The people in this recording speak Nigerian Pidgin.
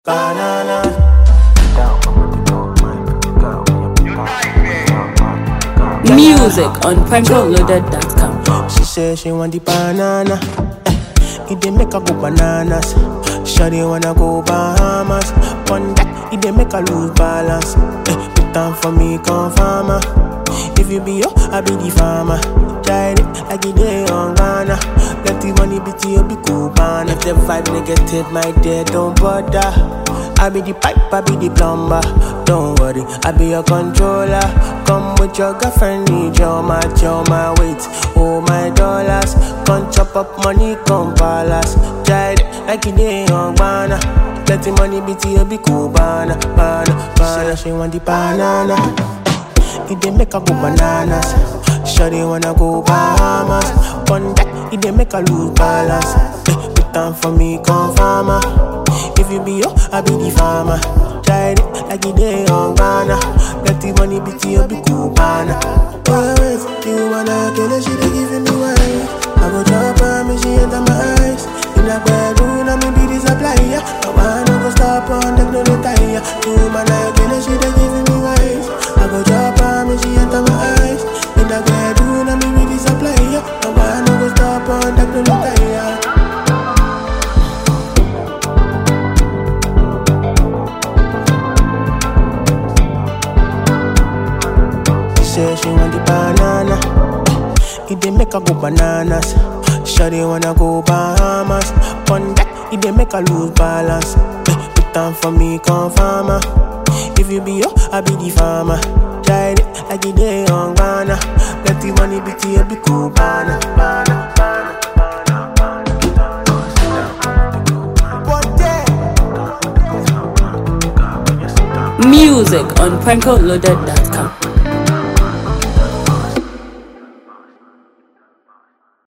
Bananas. Music on prankloaded.com. She say she want the banana. Eh, it dey make her go bananas. Shawty wanna go Bahamas. One that it dey make her lose balance. Eh, put down for me, come farmer. If you be yo, I be the farmer. Try it like it dey on Ghana. Let the money be to you, be cool, man. If the vibe negative, my dear, don't bother. I be the pipe, I be the plumber. Don't worry, I be your controller. Come with your girlfriend, need your match, your my weight, oh my dollars. Come chop up money, come palace. Try it like it dey on Ghana. Let the money be to you, be cool, banana, banana, banana. She want the banana. It dey make her go bananas. Shawty wanna go Bahamas. One that it dey make her lose balance. Eh, put down for me, come farmer. If you be yo, I be the farmer. Try it like it dey on Ghana. Let the money be to you, be cool, banana. Oh, wait, you wanna kill her, she dey giving me wine. I go drop her, me she enter my eyes. In a bedroom, I me be the supplier. No one no go stop on them, no retire. You man, I kill her, she dey giving me wine. I go drop her, me she enter my eyes. In a bedroom, I me be the supplier. No one no go stop on them, no retire. She say she want the banana. It dey make her go bananas. Shawty wanna go Bahamas. One that it dey make her lose balance. Eh, Put down for me, come farmer. If you be yo, I be the farmer. Try it like it dey on Ghana. Let the money be to you, be cool, banana, banana, banana. Music on prankloaded.com.